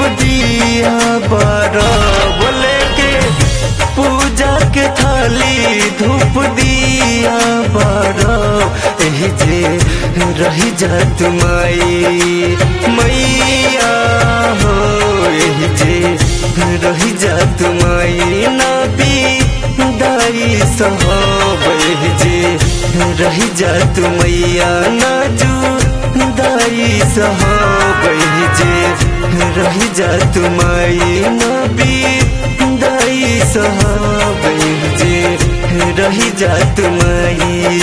दिया बारा बोले के पूजा के थाली धूप दिया बारा एही जे रही जा तुमाई मैया हो एही जे रही जा तुमाई नाबी दाई सहब एही जे रही जा तुमैया नाजू दाई सहब एही जे रही जा तुमाई नाबी दाई सहब एही जे रही जा तुमाई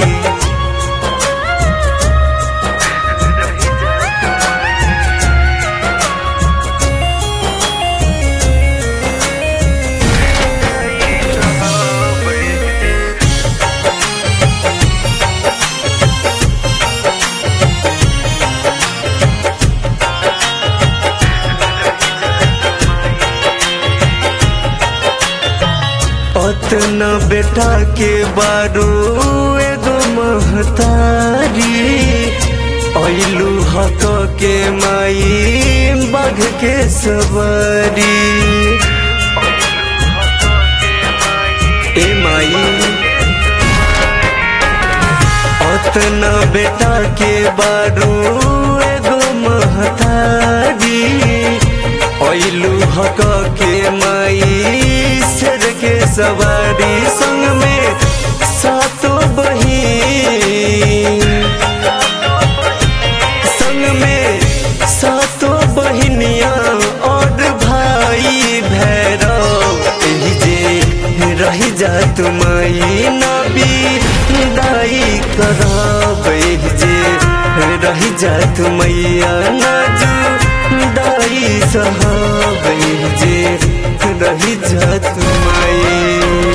अतना बेटा के बारू एगो महतारी ऐलू हक के माई बाघ के सवारी ए माई अतना बेटा के बारू एगो महतारी ऐलू हक के माई सिर के सवारी संग में सातों बहिन संग में सातों बहिनिया और भाई भैरव एही जे रही जा तुमाई नबी दाई करब एही जे रही जा तुमैया नाजू दाई साहब एही जे रही जा तुमाई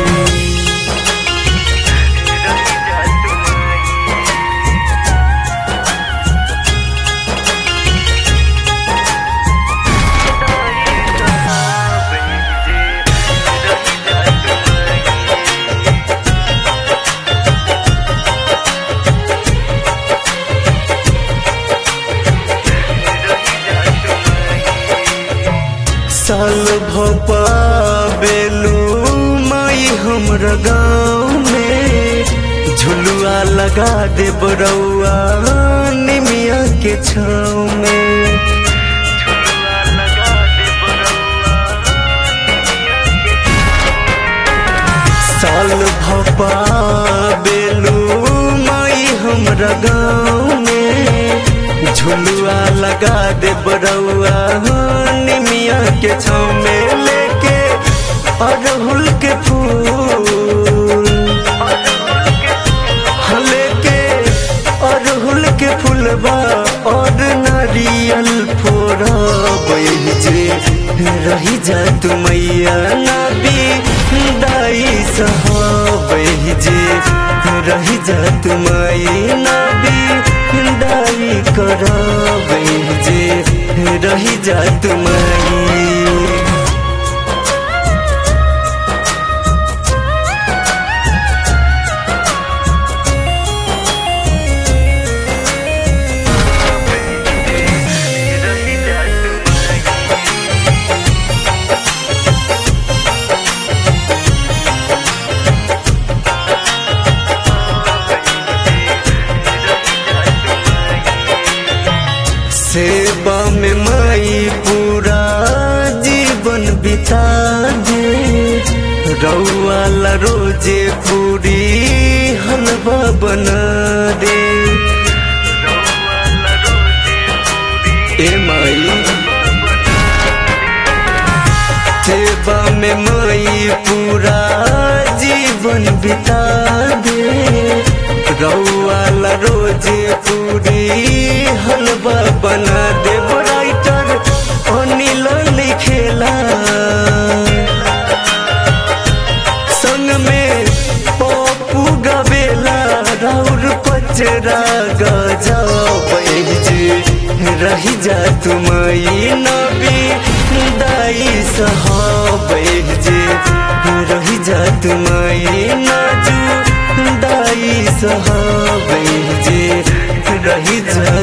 साल भपा बेलू माई हमरा गाँव में झुलुआ लगा दे बरौआ निमिया के छाँव में साल भपा बेलू माई हमरा गाँव में झुलुआ लगा दे बरौआ निमिया के छाँव में लेके अड़हुल के फूल हाँ, लेके अड़हुल के फूलबा और नारियल फोड़ा जे रही जा तुमैया नाबी दाई साहब जे रही जा तुमाई नाबी दाई करब जे रही जा तुमाई सेवा में माई पूरा जीवन बिता दे रउआला रोजे पूरी हलवा बना दे ए माई सेवा में माई पूरा जीवन बिता दे रउआला रोजे पूरी हलवा बना दे राइटर अनिल लिखेला संग में पप्पू गवेला राउर पचरा गजाब जे रही जा तुमई नबी दाई साहब जे रही जा तुमई नाजू दाई साहब जे रही जा